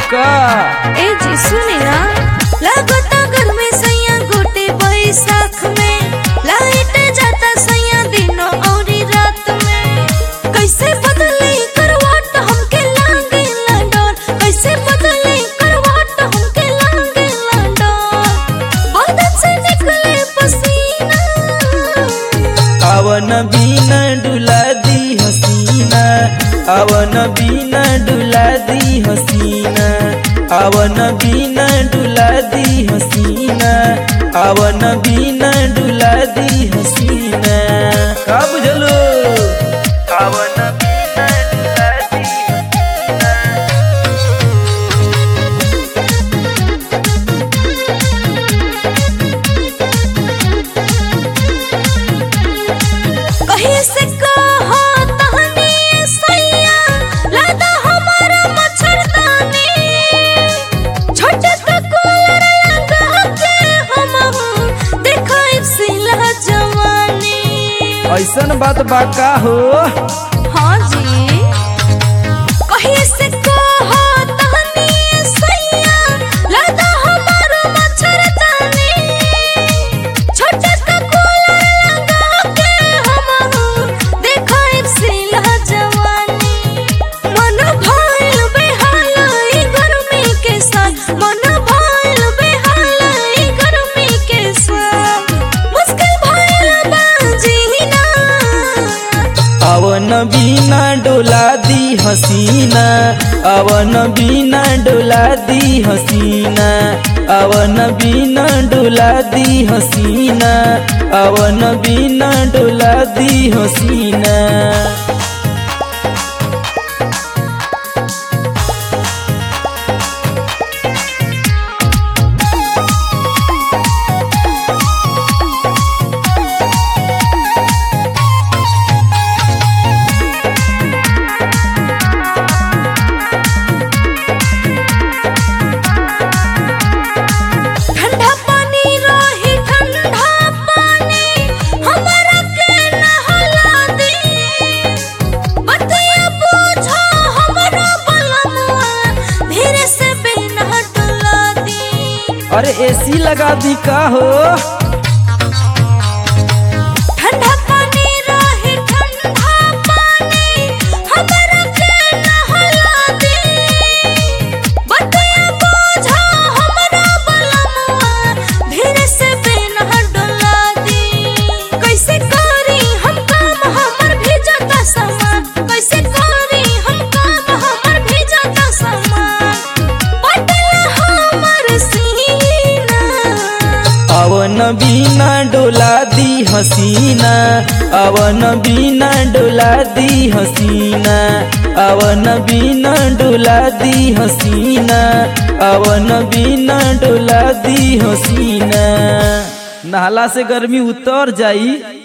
का ए जी सुने ना लागता गर्मी सैया गोटे बैसाख में लाइट जाता सैया दिनों और रात में कैसे बदले करवाट हमके लागे डर कैसे बदले करवाट हमके लागे डर बदन से निकले पसीना अवन बीना डुला दी हसीना अवन बीना डुला दी हसीना अवन बीना डुला दी हसीना अवन बीना डुला दी हसीना का बुझलो अवन बीना डुला दी हसीना कहीं से कहो तहनी सैया लादा हमारा मच्छरदानी छोटे तो कूलर लगा के हम देखाई सिला जवानी ऐसन बात बा का हो हाँ जी कहीं से कहो तहनी सैया लादा हमारा मच्छरदानी छोटे तो कूलर लगा के हम देखाई सिला जवानी मन भइल बेहाल ई गर्मी के साथ मन भइल बेहाल ई गर्मी के साथ मुश्किल भइल बा जीना अवन बीना डोला दी हसीना अवन बीना डोला दी हसीना अवन बीना डोला दी हसीना अवन बीना डोला दी हसीना ठंडा पानी रही ठंडा पानी हमारा के नहला दे बतिया पूछो हमारा बलमुआ धीरे से बिना डुला दी अरे एसी लगा दी का हो ठंडा पानी रही ठंडा पानी हमारा के नहला दे बतिया पूछो हमारा बलमुआ धीरे से बिना डुला दी कैसे करी हम काम हमर भेजता सामान कैसे करी हम काम हमर भेजता सामान पटला हमर सीना अवन बीना डोला दी हसीना अवन बीना डोला दी हसीना अवन बीना डोला दी हसीना अवन बीना डोला दी हसीना नहाला से गर्मी उतर जाई